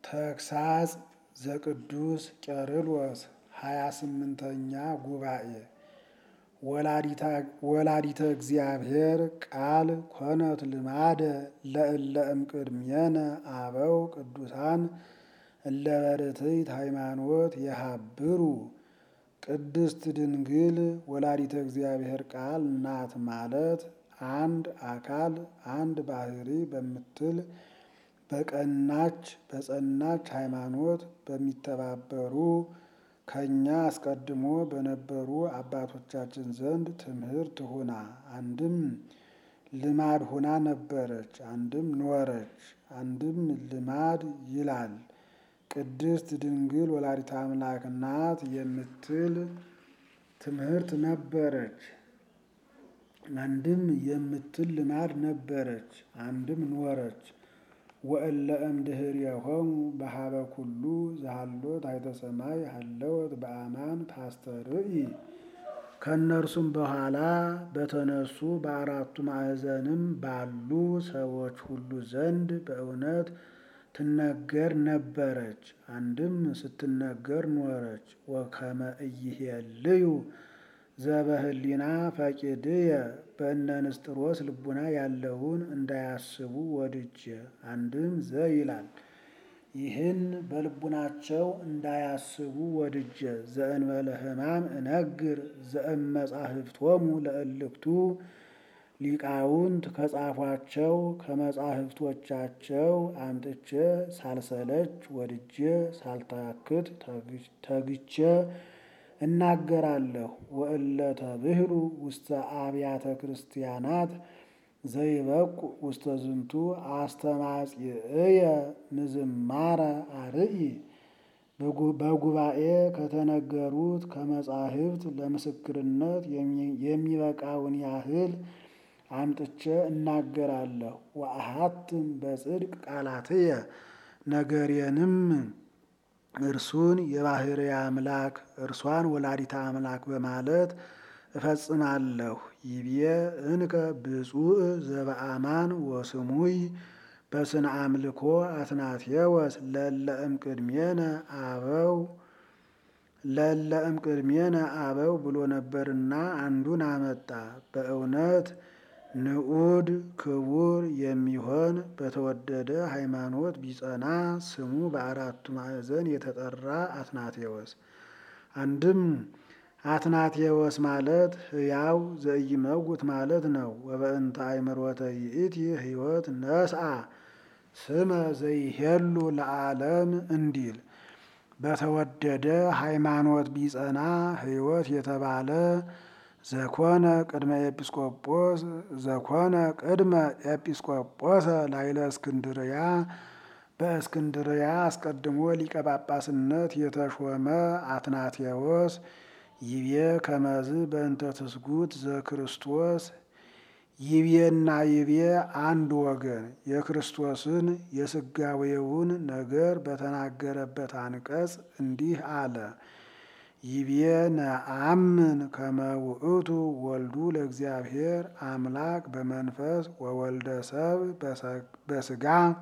ተግሳጽ ዘቅዱስ ቄርሎስ ሃያ ስምንተኛ ጉባኤ ወላዲተ እግዚአብሔር ቃል ኮነት ልማደ ለእለ እምቅድሜነ አበው ቅዱሳን እለ በርትዕት ሃይማኖት የሃብሩ ቅድስት ድንግል ወላዲተ እግዚአብሔር ቃል ናት ማለት አንድ አካል አንድ ባህሪ በምትል በቀናች በጸናች ሃይማኖት በሚተባበሩ ከኛ አስቀድሞ በነበሩ አባቶቻችን ዘንድ ትምህርት ሁና አንድም ልማድ ሁና ነበረች፣ አንድም ኖረች፣ አንድም ልማድ ይላል። ቅድስት ድንግል ወላዲተ አምላክ ናት የምትል ትምህርት ነበረች፣ አንድም የምትል ልማድ ነበረች፣ አንድም ኖረች። ወእለ እምድኅሬሆሙ በሀበ ኩሉ ዘሃሎ ታሕተ ሰማይ ሀለወት በአማን ታስተርኢ ከእነርሱም በኋላ በተነሱ በአራቱ ማዕዘንም ባሉ ሰዎች ሁሉ ዘንድ በእውነት ትነገር ነበረች፣ አንድም ስትነገር ኖረች። ወከመ ኢይሄልዩ ዘበህሊና ፈቂድየ በእነ ንስጥሮስ ልቡና ያለውን እንዳያስቡ ወድጄ አንድም ዘ ይላል። ይህን በልቡናቸው እንዳያስቡ ወድጄ ዘእንበለ ሕማም እነግር ዘእመጻሕፍቶሙ ለእልክቱ ሊቃውንት ከጻፏቸው ከመጻሕፍቶቻቸው አምጥቼ ሳልሰለች ወድጄ ሳልታክት ተግቼ እናገራለሁ። ወእለ ተብህሉ ውስተ አብያተ ክርስቲያናት ዘይበቁ ውስተ ዝንቱ አስተማጽእየ ምዝማረ አርኢ በጉባኤ ከተነገሩት ከመጻሕፍት ለምስክርነት የሚበቃውን ያህል አምጥቼ እናገራለሁ። ወአሐትም በጽድቅ ቃላትየ ነገሬንም እርሱን የባሕርይ አምላክ እርሷን ወላዲተ አምላክ በማለት እፈጽማለሁ። ይብዬ እንከ ብፁዕ ዘበአማን ወስሙይ በስነ አምልኮ አትናቴወስ ለእለ እምቅድሜነ አበው ለእለ እምቅድሜነ አበው ብሎ ነበርና አንዱን አመጣ። በእውነት ንዑድ ክቡር የሚሆን በተወደደ ሃይማኖት ቢጸና ስሙ በአራቱ ማዕዘን የተጠራ አትናቴዎስ። አንድም አትናቴዎስ ማለት ሕያው ዘኢይመውት ማለት ነው። ወበእንተ አእምሮተ ይእቲ ሕይወት ነስአ ስመ ዘይሄሉ ለዓለም እንዲል በተወደደ ሃይማኖት ቢጸና ሕይወት የተባለ ዘኮነ ቅድመ ኤጲስቆጶስ ዘኮነ ቅድመ ኤጲስቆጶሰ ላይለ እስክንድርያ በእስክንድርያ አስቀድሞ ሊቀ ጳጳስነት የተሾመ አትናቴዎስ ይቤ ከመዝ በእንተ ትስጉት ዘክርስቶስ ይቤና ይቤ አንድ ወገን የክርስቶስን የስጋዌውን ነገር በተናገረበት አንቀጽ እንዲህ አለ። ይቤ ነአምን ከመ ውእቱ ወልዱ ለእግዚአብሔር አምላክ በመንፈስ ወወልደ ሰብ በስጋ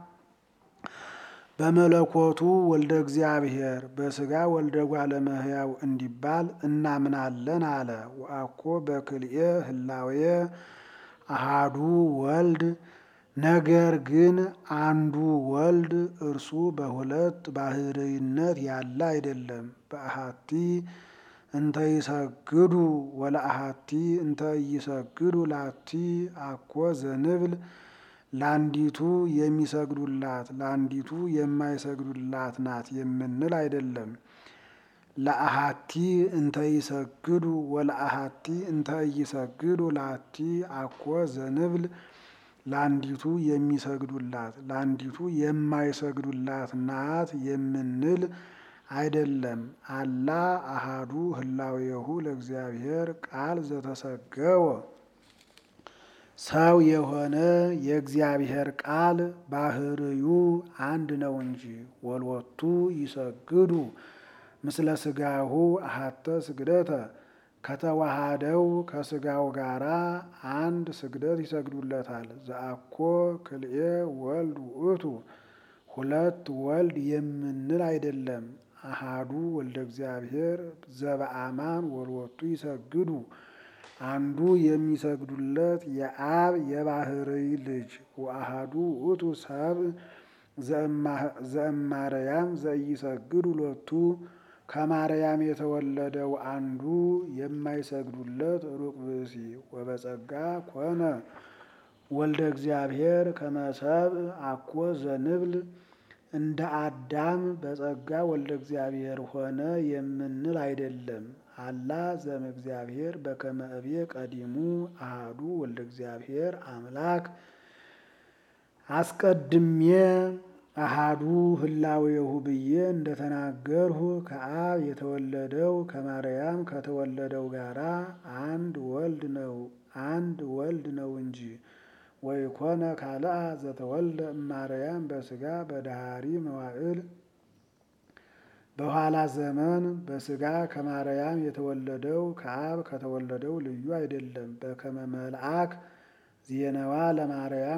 በመለኮቱ ወልደ እግዚአብሔር በስጋ ወልደ እጓለ እመሕያው እንዲባል እናምናለን አለ። ወአኮ በክልኤ ህላዌ አሃዱ ወልድ ነገር ግን አንዱ ወልድ እርሱ በሁለት ባህርይነት ያለ አይደለም። በአሃቲ እንተ ይሰግዱ ወለአሃቲ እንተ ይሰግዱ ላቲ አኮ ዘንብል ለአንዲቱ የሚሰግዱላት ለአንዲቱ የማይሰግዱላት ናት የምንል አይደለም። ለአሃቲ እንተ ይሰግዱ ወለአሃቲ እንተ ይሰግዱ ላቲ አኮ ዘንብል ለአንዲቱ የሚሰግዱላት ለአንዲቱ የማይሰግዱላት ናት የምንል አይደለም። አላ አሃዱ ህላዌሁ ለእግዚአብሔር ቃል ዘተሰገወ ሰው የሆነ የእግዚአብሔር ቃል ባህርዩ አንድ ነው እንጂ ወልወቱ ይሰግዱ ምስለ ስጋሁ አሃተ ስግደተ ከተዋሃደው ከስጋው ጋራ አንድ ስግደት ይሰግዱለታል። ዘአኮ ክልኤ ወልድ ውእቱ ሁለት ወልድ የምንል አይደለም። አሃዱ ወልደ እግዚአብሔር ዘበአማን ወልወቱ ይሰግዱ አንዱ የሚሰግዱለት የአብ የባህርይ ልጅ ወአሃዱ ውእቱ ሰብ ዘእማርያም ዘኢሰግዱ ሎቱ ከማርያም የተወለደው አንዱ የማይሰግዱለት ሩቅ ብእሲ ወበጸጋ ኮነ ወልደ እግዚአብሔር ከመሰብ አኮ ዘንብል እንደ አዳም በጸጋ ወልደ እግዚአብሔር ሆነ የምንል አይደለም። አላ ዘም እግዚአብሔር በከመ እቤ ቀዲሙ አሃዱ ወልደ እግዚአብሔር አምላክ አስቀድሜ አሃዱ ህላዌሁ ብዬ እንደተናገርሁ ከአብ የተወለደው ከማርያም ከተወለደው ጋራ አንድ ወልድ ነው አንድ ወልድ ነው እንጂ ወይኮነ ካልአ ዘተወልደ እማርያም በስጋ በዳሃሪ መዋዕል በኋላ ዘመን በስጋ ከማርያም የተወለደው ከአብ ከተወለደው ልዩ አይደለም። በከመ መልአክ ዜነዋ ለማርያም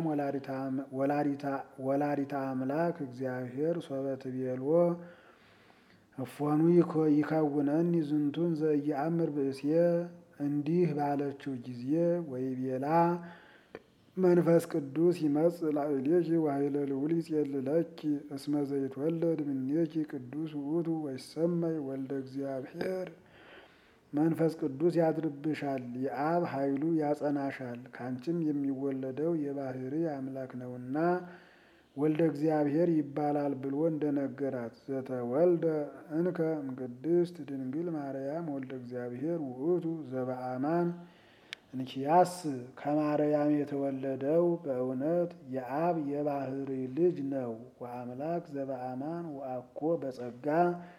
ወላዲታ አምላክ እግዚአብሔር ሶበ ትቤልዎ እፎኑ ይከውነኒ ዝንቱን ዘኢየአምር ብእስየ እንዲህ ባለችው ጊዜ ወይቤላ መንፈስ ቅዱስ ይመጽእ ላዕሌኪ ወኃይለ ልዑል ይጼልለኪ እስመ ዘይትወለድ እምኔኪ ቅዱስ ውእቱ ወይሰመይ ወልደ እግዚአብሔር። መንፈስ ቅዱስ ያድርብሻል፣ የአብ ኃይሉ ያጸናሻል፣ ካንቺም የሚወለደው የባህሪ አምላክ ነውና ወልደ እግዚአብሔር ይባላል ብሎ እንደነገራት ዘተወልደ እንከ እምቅድስት ድንግል ማርያም ወልደ እግዚአብሔር ውእቱ ዘበአማን እንኪያስ ከማርያም የተወለደው በእውነት የአብ የባህሪ ልጅ ነው። ወአምላክ ዘበአማን ወአኮ በጸጋ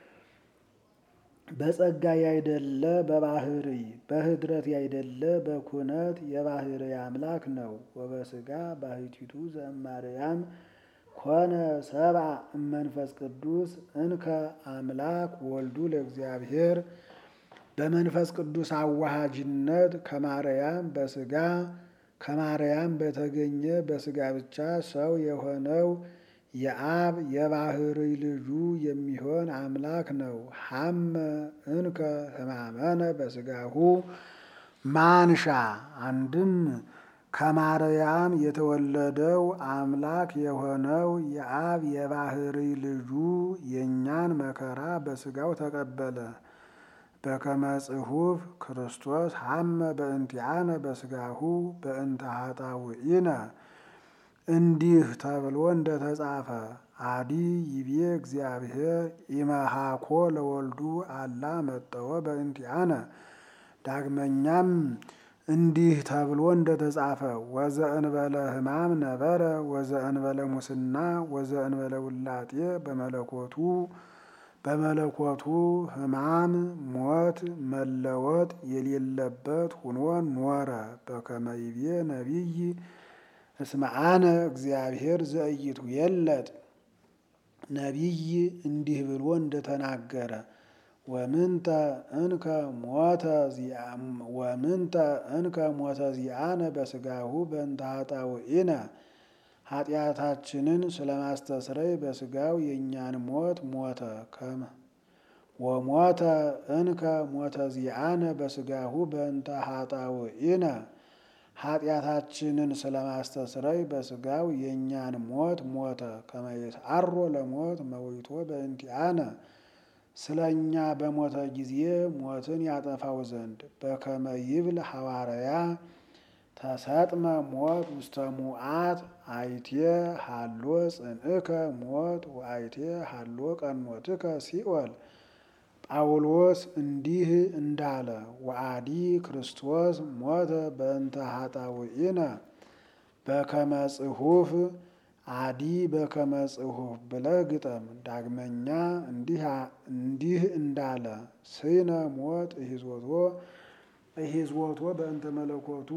በጸጋ ያይደለ በባህሪ በህድረት ያይደለ በኩነት የባህሪ አምላክ ነው። ወበስጋ ባህቲቱ ዘእማርያም ኮነ ሰብአ እመንፈስ ቅዱስ እንከ አምላክ ወልዱ ለእግዚአብሔር በመንፈስ ቅዱስ አዋሃጅነት ከማርያም በስጋ ከማርያም በተገኘ በስጋ ብቻ ሰው የሆነው የአብ የባህሪ ልጁ የሚሆን አምላክ ነው። ሐመ እንከ ህማመነ በስጋሁ ማንሻ አንድም ከማርያም የተወለደው አምላክ የሆነው የአብ የባህሪ ልጁ የእኛን መከራ በስጋው ተቀበለ። በከመ ጽሑፍ ክርስቶስ ሐመ በእንቲአነ በስጋሁ በእንተ ኃጣውኢነ እንዲህ ተብሎ እንደተጻፈ አዲ ይቤ እግዚአብሔር ኢመሃኮ ለወልዱ አላ መጠወ በእንቲአነ። ዳግመኛም እንዲህ ተብሎ እንደተጻፈ ወዘእንበለ ሕማም ነበረ ወዘእንበለ ሙስና ወዘእንበለ ውላጤ በመለኮቱ በመለኮቱ ሕማም ሞት መለወጥ የሌለበት ሁኖ ኖረ። በከመ ይቤ ነቢይ እስመ አነ እግዚአብሔር ዘእይቱ የለጥ ነቢይ እንዲህ ብሎ እንደተናገረ ወምንተ እንከ ሞተ ወምንተ እንከ ሞተ ዚአነ በስጋሁ በእንተ ኃጣውኢነ ኃጢአታችንን ስለማስተስረይ በስጋው የእኛን ሞት ሞተ። ከመ ወሞተ እንከ ሞተ ዚአነ በስጋሁ በእንተ ኃጣውኢነ ኃጢአታችንን ስለማስተስረይ በስጋው የእኛን ሞት ሞተ። ከመ ይትዓሮ ለሞት መዊቶ በእንቲአነ ስለ እኛ በሞተ ጊዜ ሞትን ያጠፋው ዘንድ በከመ ይብል ሐዋርያ ተሰጥመ ሞት ውስተ ሙዓት አይቴ ሃሎ ጽንዕከ ሞት ወአይቴ ሃሎ ቀኖትከ ሲኦል። ጳውሎስ እንዲህ እንዳለ ወአዲ ክርስቶስ ሞተ በእንተ ኃጣውኢነ በከመ ጽሑፍ አዲ በከመ ጽሑፍ ብለህ ግጠም። ዳግመኛ እንዲህ እንዳለ ስነ ሞት እሂዞቶ እሂዞቶ በእንተ መለኮቱ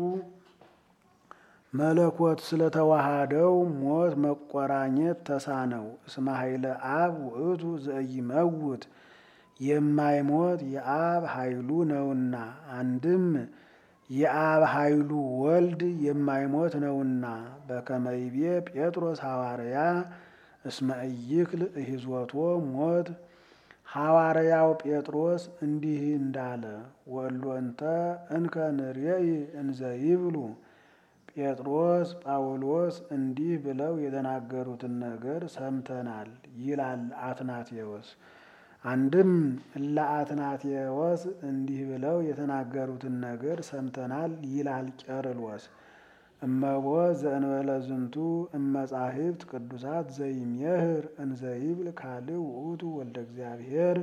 መለኮት ስለተዋሃደው ሞት መቆራኘት ተሳነው። እስመ ኃይለ አብ ውእቱ ዘኢይመውት የማይሞት የአብ ኃይሉ ነውና። አንድም የአብ ኃይሉ ወልድ የማይሞት ነውና። በከመ ይቤ ጴጥሮስ ሐዋርያ እስመ ኢይክል እሂዞቶ ሞት ሐዋርያው ጴጥሮስ እንዲህ እንዳለ ወሎንተ እንከ ንሬኢ እንዘ ይብሉ ጴጥሮስ ጳውሎስ እንዲህ ብለው የተናገሩትን ነገር ሰምተናል ይላል አትናቴዎስ። አንድም እለ አትናቴዎስ እንዲህ ብለው የተናገሩትን ነገር ሰምተናል ይላል ቄርሎስ። እመቦ ዘእንበለ ዝንቱ እመጻሕፍት ቅዱሳት ዘይሜህር እንዘ ይብል ካልእ ውእቱ ወልደ እግዚአብሔር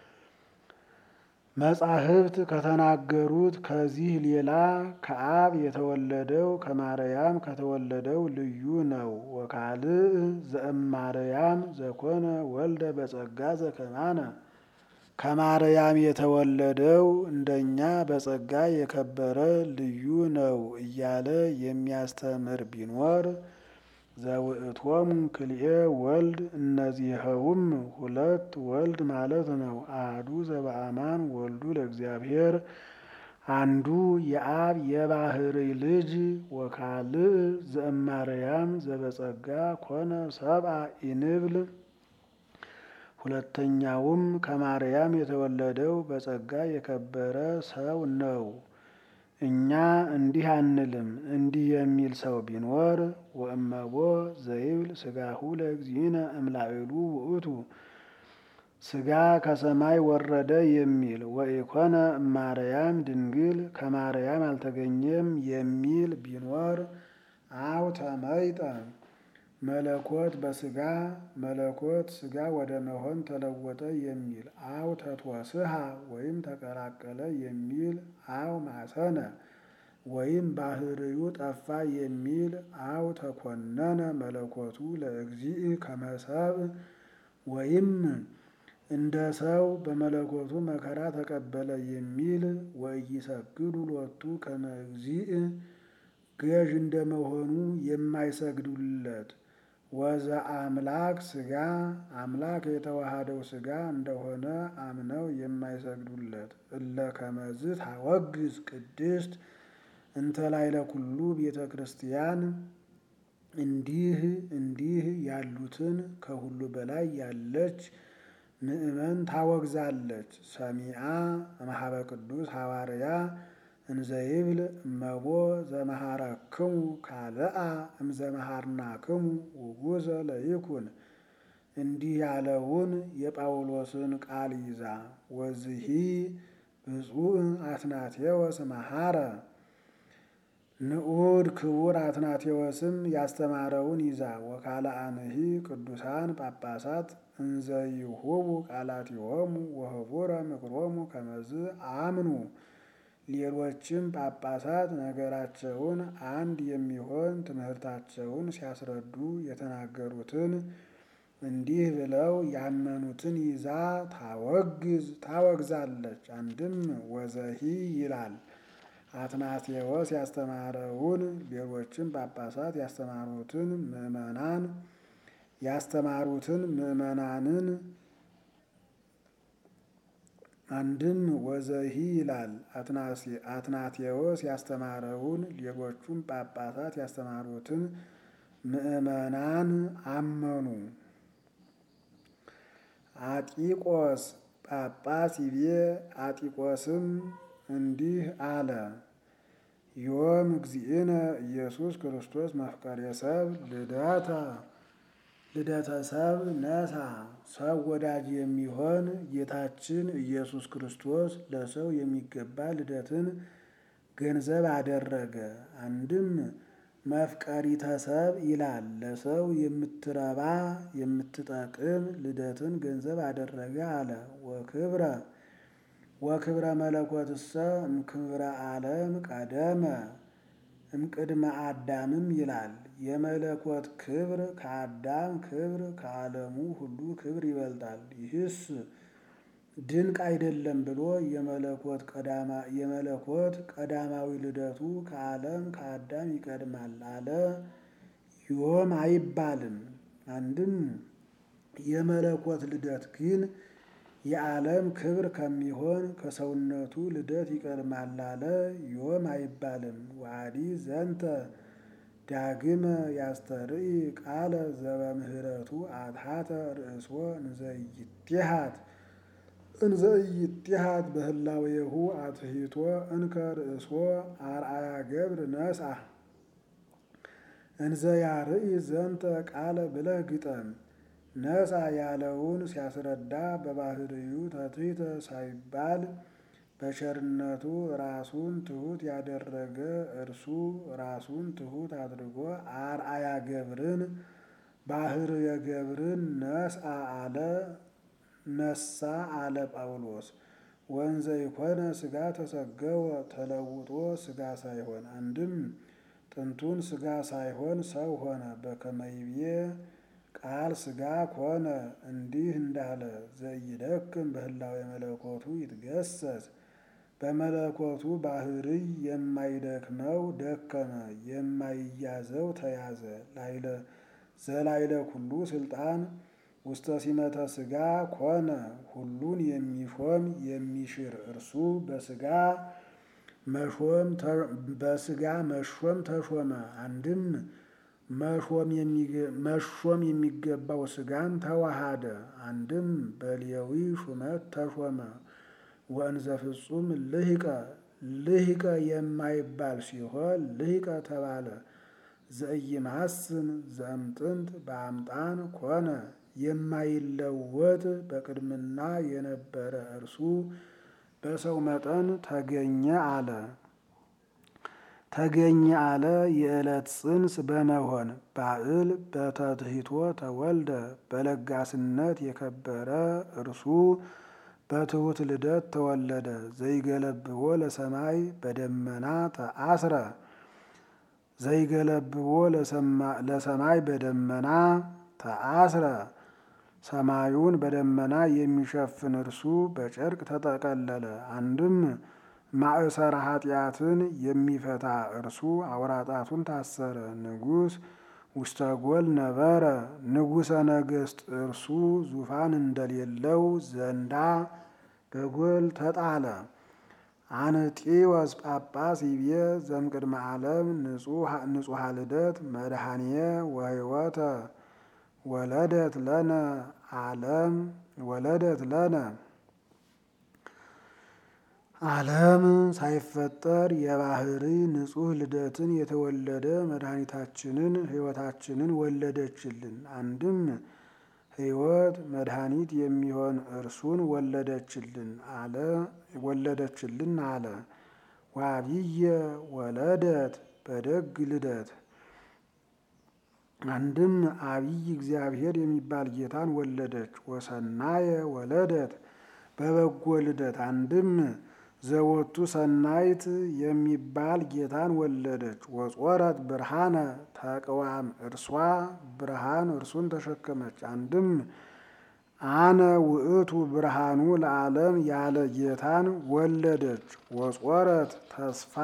መጻሕፍት ከተናገሩት ከዚህ ሌላ ከአብ የተወለደው ከማርያም ከተወለደው ልዩ ነው። ወካልእ ዘእማርያም ዘኮነ ወልደ በጸጋ ዘከማነ ከማርያም የተወለደው እንደኛ በጸጋ የከበረ ልዩ ነው እያለ የሚያስተምር ቢኖር ዘውእቶሙ ክልኤ ወልድ እነዚኸውም ሁለት ወልድ ማለት ነው። አሐዱ ዘበአማን ወልዱ ለእግዚአብሔር አንዱ የአብ የባህርይ ልጅ ወካልእ ዘእማርያም ዘበጸጋ ኮነ ሰብአ ኢንብል ሁለተኛውም ከማርያም የተወለደው በጸጋ የከበረ ሰው ነው። እኛ እንዲህ አንልም። እንዲህ የሚል ሰው ቢኖር ወእመቦ ዘይብል ሥጋሁ ለእግዚእነ እምላዕሉ ውእቱ ሥጋ ከሰማይ ወረደ የሚል ወኢኮነ እማርያም ድንግል ከማርያም አልተገኘም የሚል ቢኖር አው ተመይጠ መለኮት በሥጋ መለኮት ሥጋ ወደ መሆን ተለወጠ የሚል አው ተትወስሃ ወይም ተቀላቀለ የሚል አው ማሰነ ወይም ባህርዩ ጠፋ የሚል አው ተኮነነ መለኮቱ ለእግዚእ ከመሰብ ወይም እንደ ሰው በመለኮቱ መከራ ተቀበለ የሚል ወኢይሰግዱ ሎቱ ከመ እግዚእ ገዥ እንደመሆኑ የማይሰግዱለት ወዘ አምላክ ሥጋ አምላክ የተዋሃደው ሥጋ እንደሆነ አምነው የማይሰግዱለት እለ ከመዝ ታወግዝ ቅድስት እንተ ላዕለ ኩሉ ቤተ ክርስቲያን እንዲህ እንዲህ ያሉትን ከሁሉ በላይ ያለች ምእመን ታወግዛለች። ሰሚአ እምኀበ ቅዱስ ሐዋርያ እንዘይብል እመቦ ዘመሃረክሙ ካልአ እምዘመሃርናክሙ ውጉዘ ለይኩን እንዲህ ያለውን የጳውሎስን ቃል ይዛ ወዝሂ ብፁዕ አትናቴዎስ መሃረ ንዑድ ክቡር አትናቴዎስም ያስተማረውን ይዛ ወካልአንሂ ቅዱሳን ጳጳሳት እንዘይሁቡ ቃላቲሆሙ ወህቡረ ምክሮሙ ከመዝ አምኑ ሌሎችም ጳጳሳት ነገራቸውን አንድ የሚሆን ትምህርታቸውን ሲያስረዱ የተናገሩትን እንዲህ ብለው ያመኑትን ይዛ ታወግዝ ታወግዛለች። አንድም ወዘሂ ይላል አትናቴዎስ ያስተማረውን ሌሎችም ጳጳሳት ያስተማሩትን ምእመናን ያስተማሩትን ምእመናንን አንድም ወዘሂ ይላል አትናቴዎስ ያስተማረውን ሌሎቹም ጳጳሳት ያስተማሩትን ምእመናን አመኑ። አጢቆስ ጳጳስ ይቤ አጢቆስም እንዲህ አለ። ዮም እግዚእነ ኢየሱስ ክርስቶስ መፍቀሬ ሰብ ልደተ ልደተ ሰብ ነሳ ሰው ወዳጅ የሚሆን ጌታችን ኢየሱስ ክርስቶስ ለሰው የሚገባ ልደትን ገንዘብ አደረገ። አንድም መፍቀሪተ ሰብ ይላል። ለሰው የምትረባ የምትጠቅም ልደትን ገንዘብ አደረገ አለ። ወክብረ ወክብረ መለኮትሰ እምክብረ ዓለም ቀደመ እምቅድመ አዳምም ይላል። የመለኮት ክብር ከአዳም ክብር ከዓለሙ ሁሉ ክብር ይበልጣል። ይህስ ድንቅ አይደለም ብሎ የመለኮት ቀዳማዊ ልደቱ ከዓለም ከአዳም ይቀድማል አለ። ዮም አይባልም። አንድም የመለኮት ልደት ግን የዓለም ክብር ከሚሆን ከሰውነቱ ልደት ይቀድማል አለ። ዮም አይባልም። ዋዲ ዘንተ ዳግመ ያስተርኢ ቃለ ዘበምህረቱ አትሐተ ርእሶ እንዘይትሃት እንዘይትሃት በህላዌሁ አትሂቶ እንከ ርእሶ አርአያ ገብር ነስአ እንዘ ያርኢ ዘንተ ቃለ ብለህ ግጠም። ነስአ ያለውን ሲያስረዳ በባህርዩ ተትሕተ ሳይባል በቸርነቱ ራሱን ትሑት ያደረገ እርሱ ራሱን ትሑት አድርጎ አርአያ ገብርን ባህርየ ገብርን ነስአ አለ ነሳ አለ ጳውሎስ። ወንዘ ይኮነ ሥጋ ተሰገወ ተለውጦ ሥጋ ሳይሆን አንድም ጥንቱን ሥጋ ሳይሆን ሰው ሆነ። በከመ ይቤ ቃል ሥጋ ኮነ እንዲህ እንዳለ ዘኢይደክም በህላዌ መለኮቱ ይትገሰጽ በመለኮቱ ባህርይ የማይደክመው ደከመ፣ የማይያዘው ተያዘ። ዘላይለ ኩሉ ስልጣን ውስተ ሲመተ ሥጋ ኮነ ሁሉን የሚሾም የሚሽር እርሱ በሥጋ መሾም በሥጋ መሾም ተሾመ። አንድም መሾም የሚገባው ሥጋን ተዋሃደ። አንድም በሌዊ ሹመት ተሾመ። ወእንዘ ፍጹም ልሂቀ ልሂቀ የማይባል ሲሆን ልሂቀ ተባለ። ዘኢይማስን ዘእምጥንት በአምጣን ኮነ የማይለወጥ በቅድምና የነበረ እርሱ በሰው መጠን ተገኘ አለ። ተገኘ አለ የዕለት ጽንስ በመሆን ባዕል በተትሕቶ ተወልደ በለጋስነት የከበረ እርሱ በትሑት ልደት ተወለደ። ዘይገለብቦ ለሰማይ በደመና ተአስረ ዘይገለብቦ ለሰማይ በደመና ተአስረ ሰማዩን በደመና የሚሸፍን እርሱ በጨርቅ ተጠቀለለ። አንድም ማእሰረ ኃጢአትን የሚፈታ እርሱ አውራጣቱን ታሰረ። ንጉሥ ውስተ ጎል ነበረ ንጉሠ ነገሥት እርሱ ዙፋን እንደሌለው ዘንዳ በጎል ተጣለ። አንጢወስ ጳጳስ ይቤ ዘምቅድመ ዓለም ንጹሐ ልደት መድኃኒየ ወሕይወተ ወለደት ለነ ዓለም ወለደት ለነ ዓለም ሳይፈጠር የባህሪ ንጹሕ ልደትን የተወለደ መድኃኒታችንን ሕይወታችንን ወለደችልን። አንድም ሕይወት መድኃኒት የሚሆን እርሱን ወለደችልን አለ ወለደችልን አለ። ወአብየ ወለደት በደግ ልደት አንድም አብይ እግዚአብሔር የሚባል ጌታን ወለደች። ወሰናየ ወለደት በበጎ ልደት አንድም ዘወቱ ሰናይት የሚባል ጌታን ወለደች። ወጾረት ብርሃነ ተቅዋም እርሷ ብርሃን እርሱን ተሸከመች። አንድም አነ ውእቱ ብርሃኑ ለዓለም ያለ ጌታን ወለደች። ወጾረት ተስፋ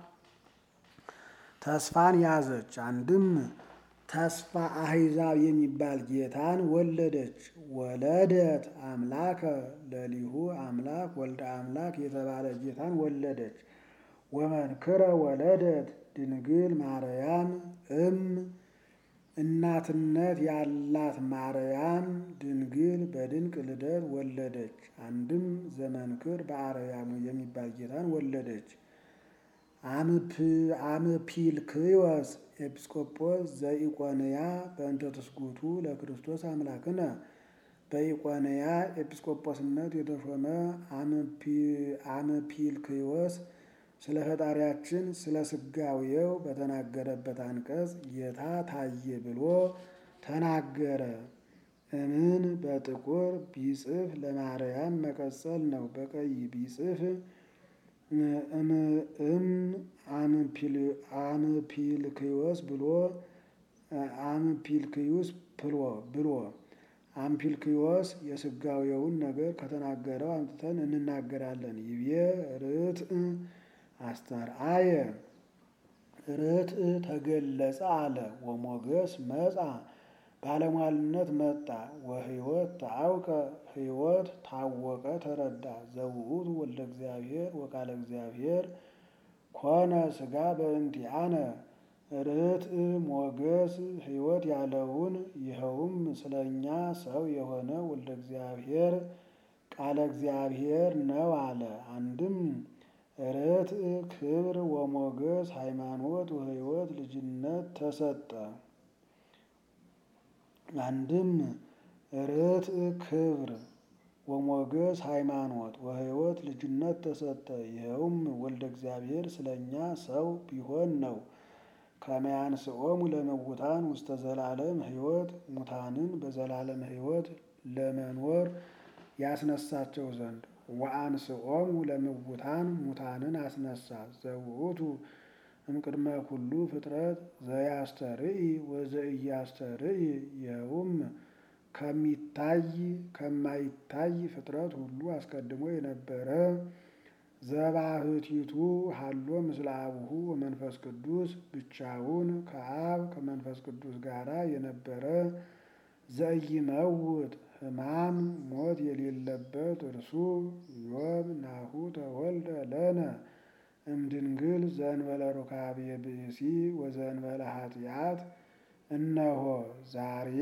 ተስፋን ያዘች። አንድም ተስፋ አሕዛብ የሚባል ጌታን ወለደች። ወለደት አምላከ ለሊሁ አምላክ ወልደ አምላክ የተባለ ጌታን ወለደች። ወመንክረ ወለደት ድንግል ማርያም እም እናትነት ያላት ማርያም ድንግል በድንቅ ልደት ወለደች። አንድም ዘመንክር በአርያሙ የሚባል ጌታን ወለደች። አምፒልክዮስ ኤጲስቆጶስ ዘኢቆንያ በእንተ ትስጉቱ ለክርስቶስ አምላክነ በኢቆንያ ኤጲስቆጶስነት የተሾመ አምፒልክዮስ ስለ ፈጣሪያችን ስለ ስጋዌው በተናገረበት አንቀጽ ጌታ ታየ ብሎ ተናገረ። እምን በጥቁር ቢጽፍ ለማርያም መቀጸል ነው። በቀይ ቢጽፍ እም አምፒልክዮስ ብሎ አምፒልክዩስ ብሎ አምፒልክዮስ የስጋዌውን ነገር ከተናገረው አምጥተን እንናገራለን። ይቤ ርትዕ አስተርአየ ርትዕ ተገለጸ አለ። ወሞገስ መጻ ባለሟልነት መጣ። ወሕይወት ተአውቀ ሕይወት ታወቀ ተረዳ። ዘውእቱ ወልደ እግዚአብሔር ወቃለ እግዚአብሔር ኮነ ሥጋ በእንቲአነ ርትዕ ሞገስ ሕይወት ያለውን ይኸውም ስለ እኛ ሰው የሆነ ወልደ እግዚአብሔር ቃለ እግዚአብሔር ነው አለ። አንድም ርትዕ ክብር ወሞገስ ሃይማኖት ወሕይወት ልጅነት ተሰጠ። አንድም ርትዕ ክብር ወሞገስ ሃይማኖት ወሕይወት ልጅነት ተሰጠ። ይኸውም ወልደ እግዚአብሔር ስለ እኛ ሰው ቢሆን ነው። ከመያንስኦሙ ለምውታን ውስተ ዘላለም ሕይወት ሙታንን በዘላለም ሕይወት ለመኖር ያስነሳቸው ዘንድ ወአንስኦሙ ለምውታን ሙታንን አስነሳ። ዘውእቱ እምቅድመ ኩሉ ፍጥረት ዘያስተርኢ ወዘኢያስተርኢ ይኸውም ከሚታይ ከማይታይ ፍጥረት ሁሉ አስቀድሞ የነበረ ዘባህቲቱ ሀሎ ምስለ አቡሁ ወመንፈስ ቅዱስ ብቻውን ከአብ ከመንፈስ ቅዱስ ጋራ የነበረ ዘኢይመውት ሕማም ሞት የሌለበት እርሱ ዮብ ናሁ ተወልደ ለነ እምድንግል ዘእንበለ ሩካቤ ብእሲ ወዘእንበለ ኃጢአት እነሆ ዛሬ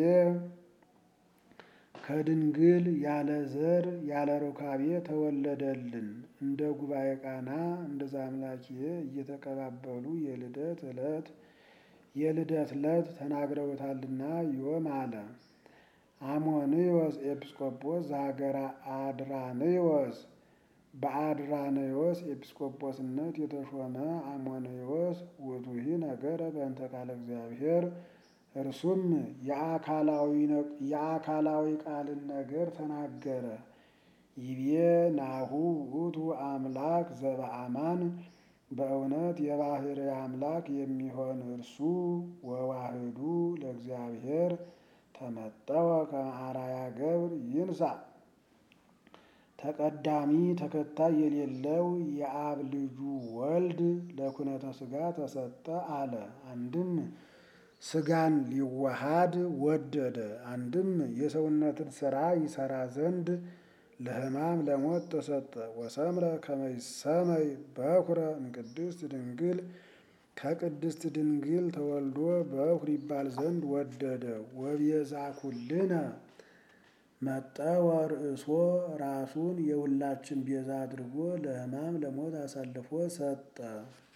ከድንግል ያለ ዘር ያለ ሩካቤ ተወለደልን። እንደ ጉባኤ ቃና እንደ ዛምላኪየ እየተቀባበሉ የልደት ዕለት የልደት ዕለት ተናግረውታልና ዮም አለ። አሞንዮስ ኤጲስቆጶስ ዘሀገረ አድራንዮስ በአድራንዮስ ኤጲስቆጶስነት የተሾመ አሞንዮስ ውእቱሂ ነገረ በእንተ ቃለ እግዚአብሔር እርሱም የአካላዊ ቃልን ነገር ተናገረ። ይቤ ናሁ ውእቱ አምላክ ዘበአማን በእውነት የባሕርይ አምላክ የሚሆን እርሱ ወዋህዱ ለእግዚአብሔር ተመጠወ ከመ አርአያ ገብር ይንሣ ተቀዳሚ ተከታይ የሌለው የአብ ልጁ ወልድ ለኩነተ ሥጋ ተሰጠ አለ። አንድም ሥጋን ሊዋሃድ ወደደ። አንድም የሰውነትን ሥራ ይሠራ ዘንድ ለሕማም ለሞት ተሰጠ። ወሰምረ ከመ ይሰመይ በኩረ እምቅድስት ድንግል ከቅድስት ድንግል ተወልዶ በኩር ይባል ዘንድ ወደደ። ወቤዛ ኩልነ መጠወ ርእሶ ራሱን የሁላችን ቤዛ አድርጎ ለሕማም ለሞት አሳልፎ ሰጠ።